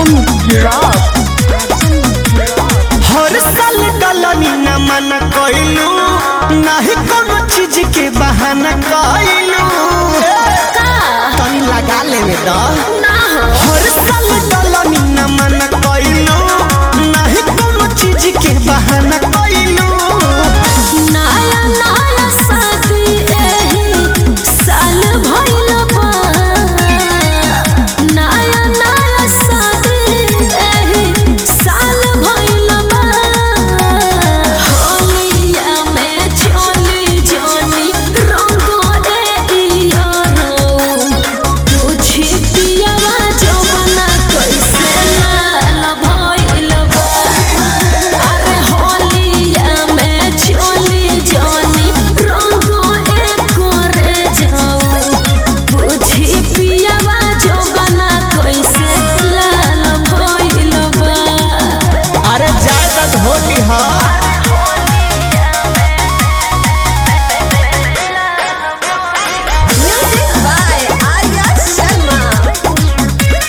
आजम rock हर साल डलनी न मन कइलू नाही कोनो चीज के बहाना कइलू तनी लगा लेवे द हर साल डलनी न मन कइलू नाही कोनो चीज के बहाना कइलू नया नया शादी एही साल भइल बा नया नया शादी एही साल भइल बा होलिया में चली जानी रंगो ए तुझी पियावा जवाना कैसे लाल भइल बा अरे होलिया में चली जानी रंगो एक करे जाओ बुझी पियावा जवाना कैसे लाल भइल बा अरे ज्यादा होली हा Music by Arya Sharma.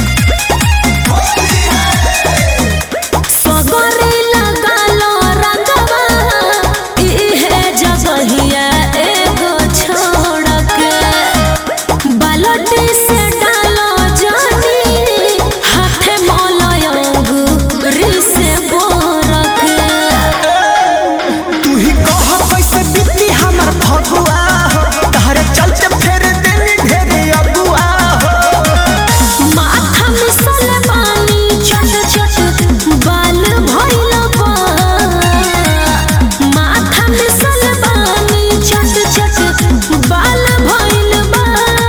सगरे लगालो रंगवा इहे जगहिया एगो छोड़ के बालटी से डालो जानी हाथे मलयंगुरी से बोर के तू ही कह कैसे बीती हमर फगुआ हो तहरे चलते फेर देनी ढेरे अगुआ हो माथा में सलमानी चट चट बाल भइल बा माथा में सलमानी चट चट बाल भइल बा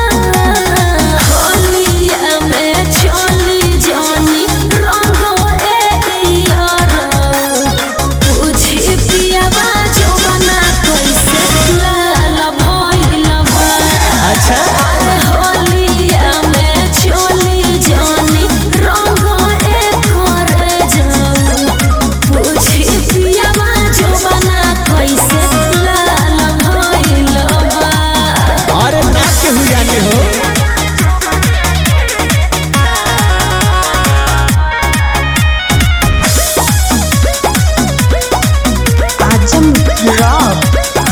होलिया में चली जानी रंगो ए यारो तुझे पियावा जवाना कैसे लाल भइल बा अच्छा अरे होलिया में चली जानी रंगो एक करे जाऊ पूछी पियावा जवाना कैसे लाल भइल बा अरे ना केहू जाने हो आजम रॉक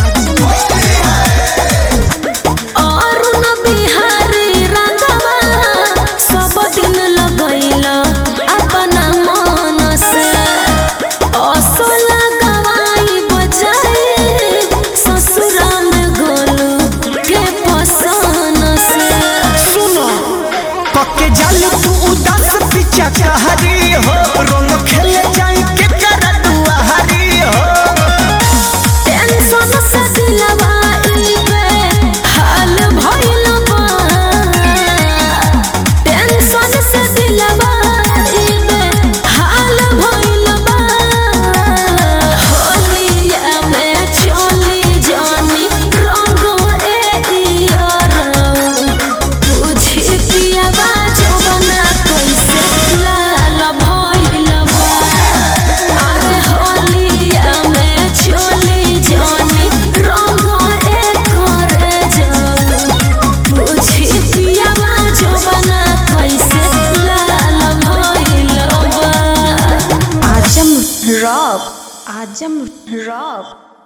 अरुण बिहारी रंगवा सब दिन लगैला अपना मन से असो लगवाई बजाई ससुरा में गोलू के पसन से सुनो कके जालू तू उदास पीछा कहरी हो रंग खेले जाई के कर दुआरी हो टेंशन से दिलवा इबे हाल भइल बा टेंशन से दिलवा इबे हाल भइल बा होलिया में चली जानी रंगो ए यारो तुझे पियावा जवाना कैसे लाल भइल बा अरे होलिया में चली जानी रंगो एक करे जाऊ बुझी पियावा जवाना कैसे लाल भइल बा आजम रॉक आजम रॉक